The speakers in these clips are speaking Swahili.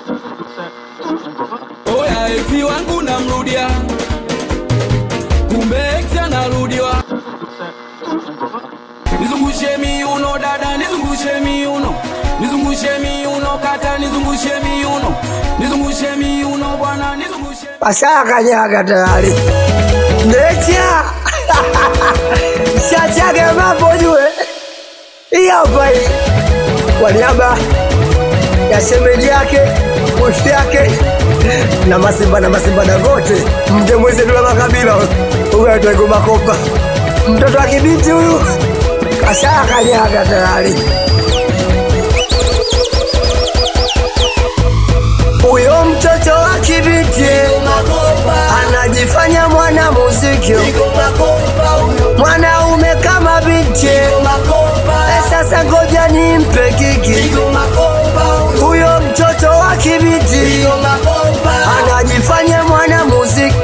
Oya eti wangu namrudia, kumbe eti anarudiwa. Nizungushe miuno dada, nizungushe miuno, nizungushe miuno kata, nizungushe miuno, nizungushe miuno bwana, nizungushe Washakanyaga tayari. Mecha shachage mambo jue. Hii hapa hii kwa niaba ya shemeji yake wifi yake na masimba na masimba na wote, mje mwezi dula makabila huyu aitwa Makopa, mtoto wa kibiti huyu kashakanyaga tayari. Huyo mtoto wa kibiti anajifanya mwana muziki, mwanaume kama binti. Eh, Sasa ngoja nimpe kiki. Huyo mtoto wa kibiti anajifanya mwana muziki,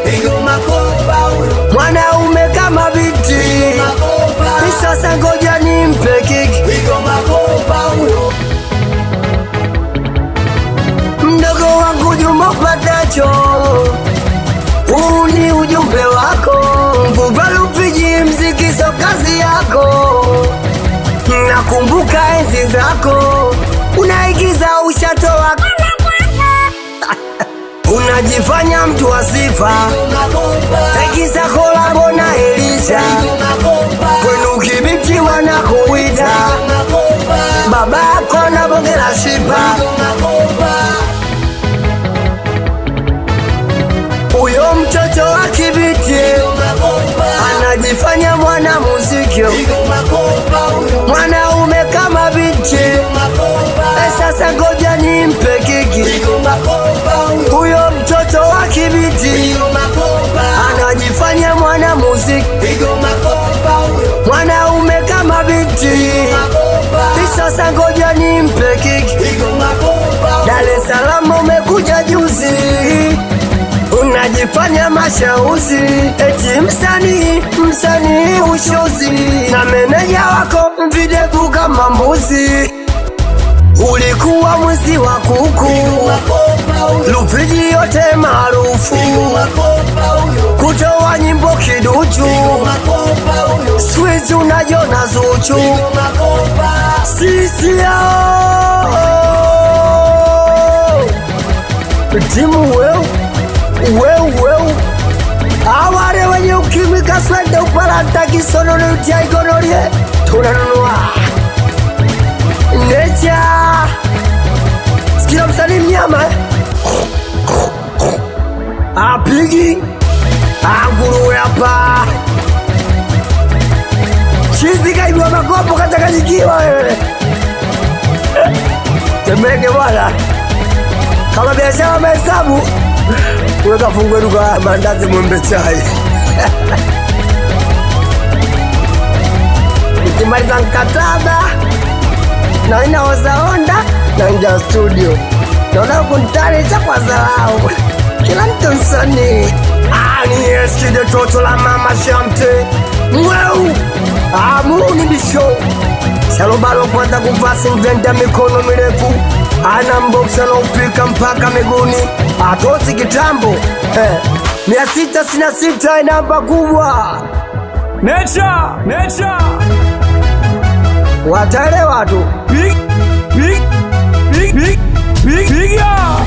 mwanaume kama binti. Eh, Sasa ngoja nimpe kiki. mdogo wangu Juma Patacho, huu ni ujumbe wako. Mbubalupiji mziki so kazi yako, nakumbuka enzi zako, unaigiza ushatoa unajifanya mtu wa sifa, igiza kolabo na Elisha, kwenu kibiti wanakuita babako na bonge la shipa huyo mtoto wa kibiti anajifanya mwana muziki, mwanaume kama binti. Eh, Sasa ngoja nimpe kiki. Huyo mtoto wa kibiti anajifanya mwana muziki, mwanaume kama binti. Eh, Sasa ngoja nimpe kiki. Dar es Salaam umekuja juzi unajifanya mashauzi eti msanii msanii ushozi na meneja wako videvu kama mbuzi ulikuwa mwizi wa kuku lupiji yote maarufu kutoa nyimbo kiduchu swizi unajona zuchu sisi yao timu weu weu weu aware wenye ukimwi kaswende upalanta kisonono utia igonorie tunanunua necha sikila msanii mnyama eh? apigi anguruwe hapa chizi kaibwa makopo katakanyikiwa wewe temeke bwana kama biashara mahesabu weka fungue duka la mandazi mwembe chai nikimaliza mkataba na inaoza onda na nja studio naona kuntarisha kwa zarau kila mtu msanii Ah, ni eskide toto la mama shamte mweu amuni bisho Shalobalo kwanza kuvaa singenda mikono mirefu, ana mboksa na upika mpaka miguuni, atozi kitambo eh. mia sita sina sita namba kubwa, Nature, nature, wataelewa tu. big, big, big, big, big, big, yeah.